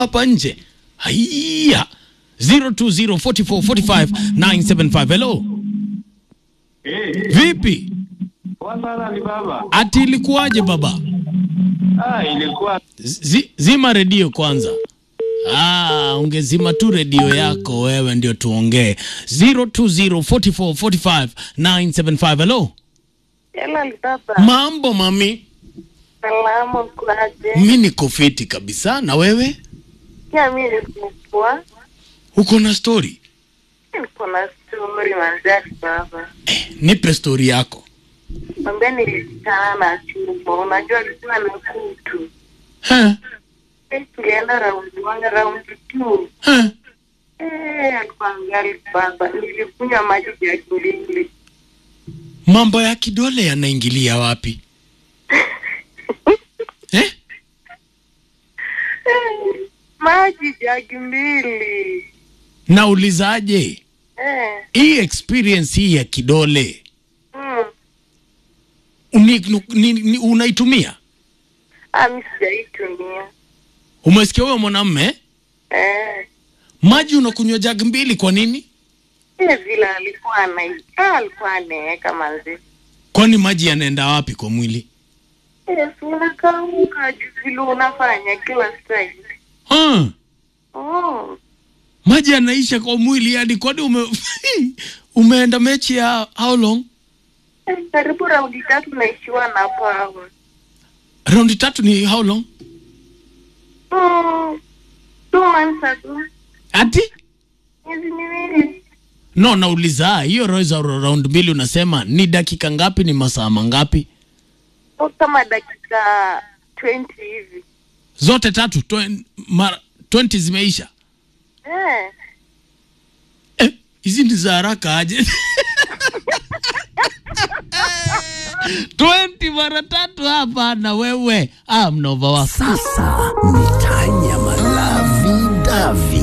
hapa nje. Haiya 0204445975 hello. Eh, Vipi? poa sana ni baba. Ati ilikuwaje baba? Ah, ilikuwa Zi, zima redio kwanza. Ah, ungezima tu redio yako wewe ndio tuongee. 0204445975 hello. Hela baba, Mambo mami? salama kwaje? Mi niko fiti kabisa na wewe? Pia mi nikupoa, Uko na story? niko na stori manzari baba. Eh, nipe story yako. Mwambia nilikutana na chumba, unajua alikuwa na kutu. Ha? Eh, Tulienda raundi one, raundi two. Ha? Eh, alikuwa ngali baba, nilikunywa maji ya kilili. Mambo ya kidole yanaingilia wapi? eh? Eh, maji jagi mbili. Naulizaje? Eh, Hii experience hii ya kidole mm. ni, ni, ni, unaitumia? Ah, mi sijaitumia. Umesikia huyo mwanamme? Eh, Maji unakunywa jagi mbili kwa nini? ile vile alikuwa anaikaa, alikuwa anaeka manzi. Kwani maji yanaenda wapi kwa mwili? Yes, unakamuka juu vile unafanya kila saa. Ha? Oh, Maji yanaisha kwa mwili yani kwani ume umeenda mechi ya how long? eh, karibu raundi tatu naishiwa na pawa. Raundi tatu ni how long? Mm, two months ago, Ati? miezi miwili. No, nauliza hiyo roza round mbili unasema ni dakika ngapi? Ni masaa mangapi? Oh, kama dakika 20 hivi. Zote tatu twen- mara 20 zimeisha. Eh, Eh, hizi ni za haraka aje? 20 mara tatu hapa na wewe. Ah, mnova wako. Sasa ni tanya malavi davi